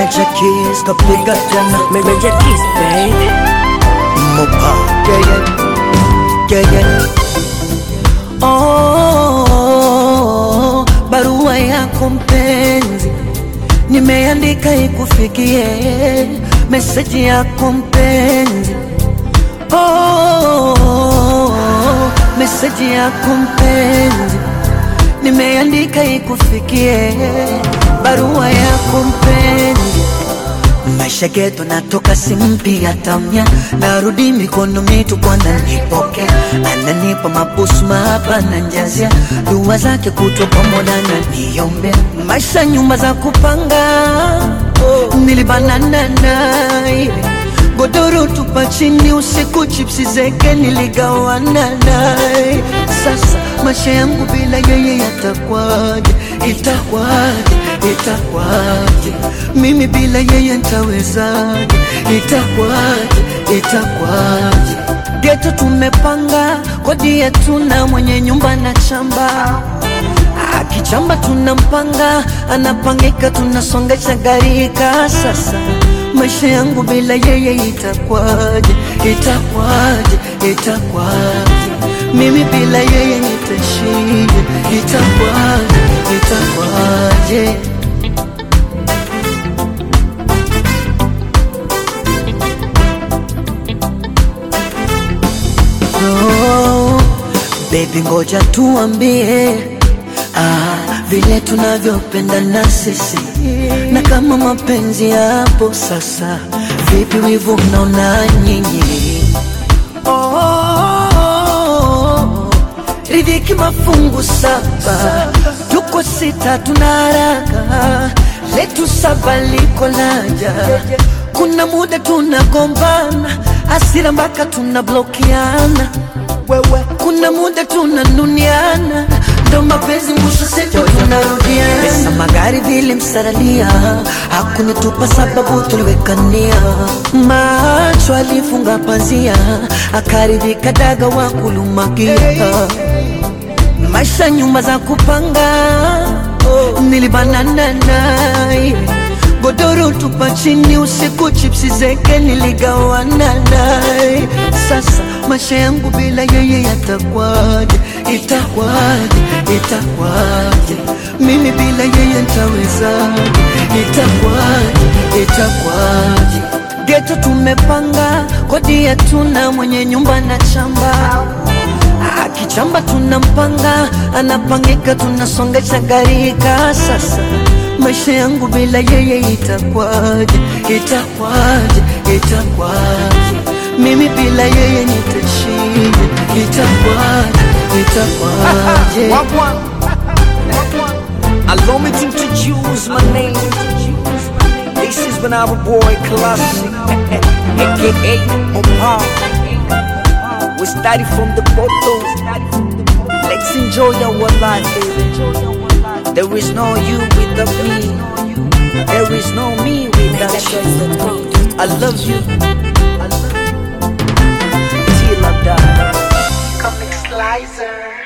Major keys kapiga tena Major Keys, baby. Mopa yeah, yeah. Yeah, yeah. Oh, barua yako mpenzi nimeandika ikufikie, meseji yako mpenzi oh, meseji yako mpenzi nimeandika ikufikie, barua yako mpenzi maisha geto natoka simpi tamya narudi mikono mitupu ananipokea ananipa mabusu mahaba na njazia dua zake kutwa pamoja na niombe maisha nyumba za kupanga nilibanana naye godoro tupa chini usiku chipsi zeke niligawana naye sasa maisha yangu bila yeye yatakwaje itakwaje itakwaje mimi bila yeye ntawezaje itakwaje itakwaje geto tumepanga kodi yetu na mwenye nyumba na chamba akichamba tunampanga anapangika tunasongesha garika sasa maisha yangu bila yeye itakwaje itakwaje itakwaje mimi bila yeye nitashije itakwaje itakwaje oh, baby ngoja tuambie ah, vile tunavyopendana sisi na kama mapenzi yapo sasa vipi wivu mnaona nyinyi oh, ridhiki mafungu saba tuko sita tuna haraka letu saba liko laja kuna muda tunagombana asira mpaka tunablokiana wewe kuna muda tunanuniana ndo mapenzi mwisho sejo tunarudiana pesa magari vile msaralia hakunitupa sababu tuliwekania macho alifunga pazia akaridhika daga wa kulumakia maisha nyumba za kupanga nilibanana naye godoro tupa chini usiku chipsi zeke niligawana naye sasa maisha yangu bila yeye yatakwaje itakwaje itakwaje mimi bila yeye ntawezaje itakwaje itakwaje geto tumepanga kodi yetu na mwenye nyumba na chamba akichamba tunampanga anapangika tunasongesha garika sasa maisha yangu bila yeye itakwaje itakwaje itakwaje mimi bila yeye nitashije itakwaje itakwaje Wagwan. Allow me to introduce my name. This is when our boy Classic, aka Mopa. We started from the bottom. Let's enjoy our life, baby. There is no you without me. There is no me without you. I love you. I love you. Till I die. Comic Slicer.